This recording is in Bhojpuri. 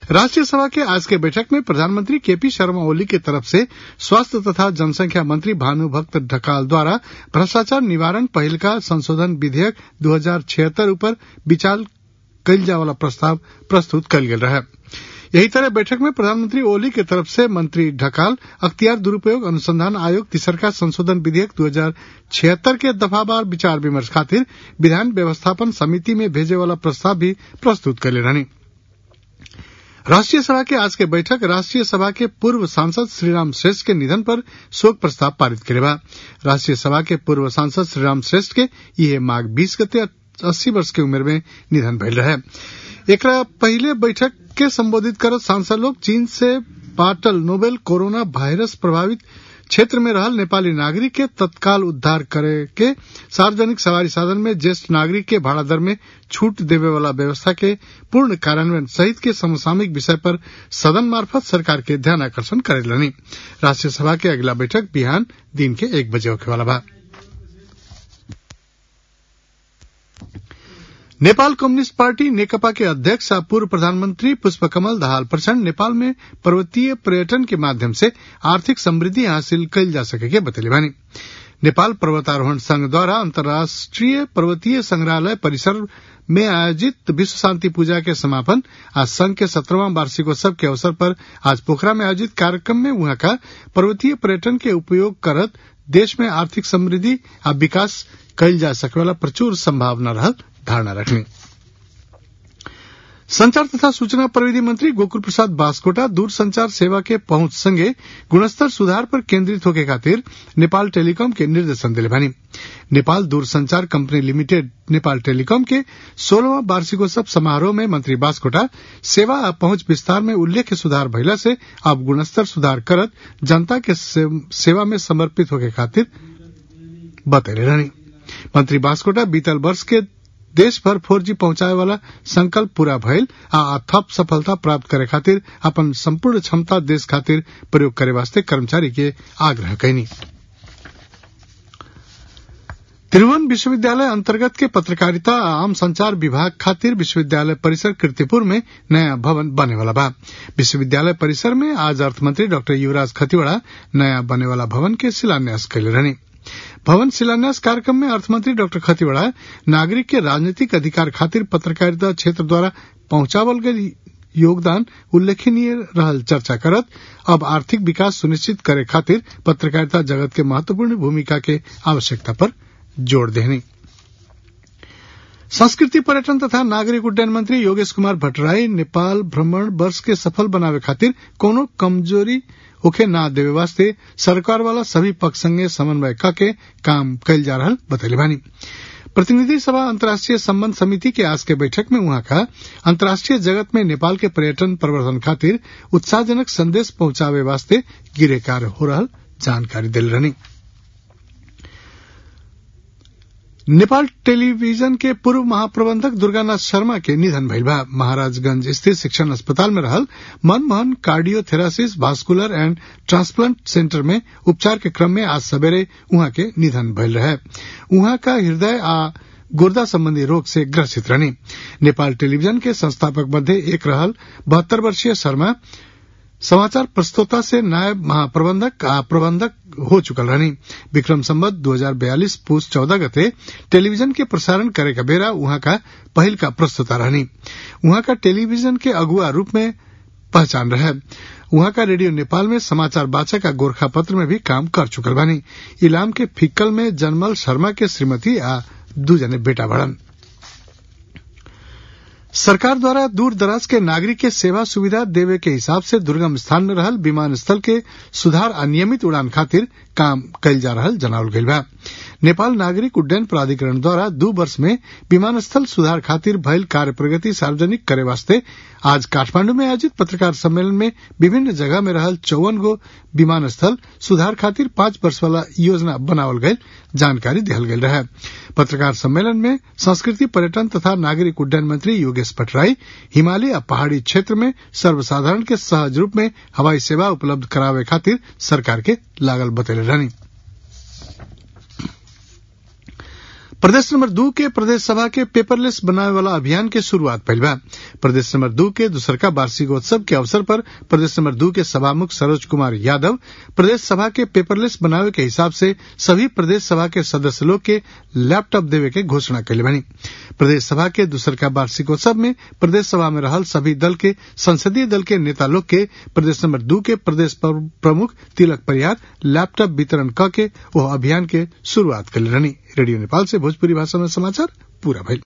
राष्ट्रीय सभा के आज के बैठक में प्रधानमंत्री केपी शर्मा ओली की तरफ से स्वास्थ्य तथा जनसंख्या मंत्री भानुभक्त ढकाल द्वारा भ्रष्टाचार निवारण पहिलका संशोधन विधेयक दू हजार छिहत्तर ऊपर विचार कयल जाय वाला प्रस्ताव प्रस्तुत कयल गेल रहे यही तरह बैठक में प्रधानमंत्री ओली के तरफ से मंत्री ढकाल अख्तियार दुरुपयोग अनुसंधान आयोग तीसरका संशोधन विधेयक दू हजार छिहत्तर के दफावार विचार विमर्श खातिर विधान व्यवस्थापन समिति में भेजे वाला प्रस्ताव भी प्रस्तुत कैले रहनी राष्ट्रीय सभा के आज के बैठक राष्ट्रीय सभा के पूर्व सांसद श्रीराम श्रेष्ठ के निधन पर शोक प्रस्ताव पारित करे बा राष्ट्रीय सभा के पूर्व सांसद श्रीराम श्रेष्ठ के यह माघ बीस गते अस्सी वर्ष के उम्र में निधन भइल रहे एकरा पहले बैठक के संबोधित करत सांसद लोग चीन से पाटल नोवेल कोरोना वायरस प्रभावित क्षेत्र में रहल नेपाली नागरिक के तत्काल उद्धार करे के सार्वजनिक सवारी साधन में ज्येष्ठ नागरिक के भाड़ा दर में छूट देवे वाला व्यवस्था के पूर्ण कार्यान्वयन सहित के समसामयिक विषय पर सदन मार्फत सरकार के ध्यान आकर्षण करेलनी राष्ट्रीय सभा के अगला बैठक बिहान दिन के एक बजे होखे वाला बा नेपाल कम्युनिस्ट पार्टी नेकपा के अध्यक्ष और पूर्व प्रधानमंत्री पुष्पकमल दाहाल प्रचंड नेपाल में पर्वतीय पर्यटन के माध्यम से आर्थिक समृद्धि हासिल कल जा सके बतैले बानी नेपाल पर्वतारोहण संघ द्वारा अंतर्राष्ट्रीय पर्वतीय संग्रहालय परिसर में आयोजित विश्व शांति पूजा के समापन आज संघ के सत्रहवां वार्षिकोत्सव के अवसर पर आज पोखरा में आयोजित कार्यक्रम में वहां का पर्वतीय पर्यटन के उपयोग करत देश में आर्थिक समृद्धि और विकास कल जा सके वाला प्रचुर संभावना रहल धारणा रखनी संचार तथा सूचना प्रविधि मंत्री गोकुल प्रसाद बास्कोटा दूरसंचार सेवा के पहुंच संगे गुणस्तर सुधार पर केंद्रित होके खातिर नेपाल टेलीकॉम के निर्देशन दिले बानी नेपाल दूरसंचार कंपनी लिमिटेड नेपाल टेलीकॉम के सोलहवां वार्षिकोत्सव समारोह में मंत्री बास्कोटा सेवा आ पहुंच विस्तार में उल्लेख्य सुधार भइला से अब गुणस्तर सुधार करत जनता के सेवा में समर्पित होके खातिर बतैले रहनी मंत्री बास्कोटा बीतल वर्ष के देश भर फोर जी पहुंचाए वाला संकल्प पूरा भइल आ थप सफलता प्राप्त करे खातिर अपन संपूर्ण क्षमता देश खातिर प्रयोग करे वास्ते कर्मचारी के आग्रह कैनी त्रिभुवन विश्वविद्यालय अंतर्गत के पत्रकारिता आ आम संचार विभाग खातिर विश्वविद्यालय परिसर कीर्तिपुर में नया भवन बने वाला बा विश्वविद्यालय परिसर में आज अर्थमंत्री डॉक्टर युवराज खतिवड़ा नया बने वाला भवन के शिलान्यास कैले रहनी भवन शिलान्यास कार्यक्रम में अर्थमंत्री डॉक्टर खतिवड़ा नागरिक के राजनीतिक अधिकार खातिर पत्रकारिता क्षेत्र द्वारा पहुंचावल गई योगदान उल्लेखनीय रहल चर्चा करत अब आर्थिक विकास सुनिश्चित करे खातिर पत्रकारिता जगत के महत्वपूर्ण भूमिका के आवश्यकता पर जोड़ देनी संस्कृति पर्यटन तथा नागरिक उड्डयन मंत्री योगेश कुमार भट्टराई नेपाल भ्रमण वर्ष के सफल बनावे खातिर कोनो कमजोरी होखे ना देवे वास्ते सरकार वाला सभी पक्ष संगे समन्वय करके काम कल जा रहा बतैले बानी प्रतिनिधि सभा अंतर्राष्ट्रीय संबंध समिति के आज के बैठक में वहां का अंतर्राष्ट्रीय जगत में नेपाल के पर्यटन प्रवर्धन खातिर उत्साहजनक संदेश पहुंचावे वास्ते गिरे कार्य हो रहा जानकारी दिल रहनी नेपाल टेलीविजन के पूर्व महाप्रबंधक दुर्गानाथ शर्मा के निधन भइल बा महाराजगंज स्थित शिक्षण अस्पताल में रहल Manmohan cardiothoracic vascular and transplant centre में उपचार के क्रम में आज सवेरे उहाँ के निधन भइल रहे उहाँ का हृदय आ गुर्दा संबंधी रोग से ग्रसित रहनी नेपाल टेलीविजन के संस्थापक मध्य एक रहल बहत्तर वर्षीय शर्मा समाचार प्रस्तोता से नायब महाप्रबंधक आ प्रबंधक हो चुकल रहनी विक्रम संबत दो हजार बयालीस पूस चौदह गते टेलीविजन के प्रसारण करे का बेरा वहां का पहल का प्रस्तोता रहनी वहां का टेलीविजन के अगुआ रूप में पहचान रहे वहां का रेडियो नेपाल में समाचार वाचक आ गोरखा पत्र में भी काम कर चुकल बानी इलाम के फिक्कल में जनमल शर्मा के श्रीमती आ दू जने बेटा बड़न सरकार द्वारा दूर दराज के नागरिक के सेवा सुविधा देवे के हिसाब से दुर्गम स्थान में रहल विमानस्थल के सुधार अनियमित उड़ान खातिर काम कल जा रहा जनावल गईल बा नेपाल नागरिक उड्डयन प्राधिकरण द्वारा दू वर्ष में विमानस्थल सुधार खातिर भइल कार्य प्रगति सार्वजनिक करे वास्ते आज काठमांडू में आयोजित पत्रकार सम्मेलन में विभिन्न जगह में रहल चौवन गो विमानस्थल सुधार खातिर पांच वर्ष वाला योजना बनावल गयल जानकारी दिहल गयल रहे पत्रकार सम्मेलन में संस्कृति पर्यटन तथा नागरिक उड्डयन मंत्री योगेश पटराई हिमालय आ पहाड़ी क्षेत्र में सर्वसाधारण के सहज रूप में हवाई सेवा उपलब्ध करावे खातिर सरकार के लागल बतैले रहनी प्रदेश नंबर दू के प्रदेश सभा के पेपरलेस बनावे वाला अभियान के शुरुआत भइल बा प्रदेश नंबर दू के दूसरका वार्षिकोत्सव के अवसर पर प्रदेश नंबर दू के सभामुख सरोज कुमार यादव प्रदेश सभा के पेपरलेस बनावे के हिसाब से सभी प्रदेश सभा के सदस्य लोग के लैपटॉप देवे के घोषणा कैले बनी प्रदेश सभा के दूसरका वार्षिकोत्सव में प्रदेश सभा में रहल सभी दल के संसदीय दल के नेता लोग के प्रदेश नंबर दू के प्रदेश प्रमुख तिलक परियार लैपटॉप वितरण क के वह अभियान के शुरुआत कैले रहनी रेडियो नेपाल से भोजपुरी भाषा में समाचार पूरा भइल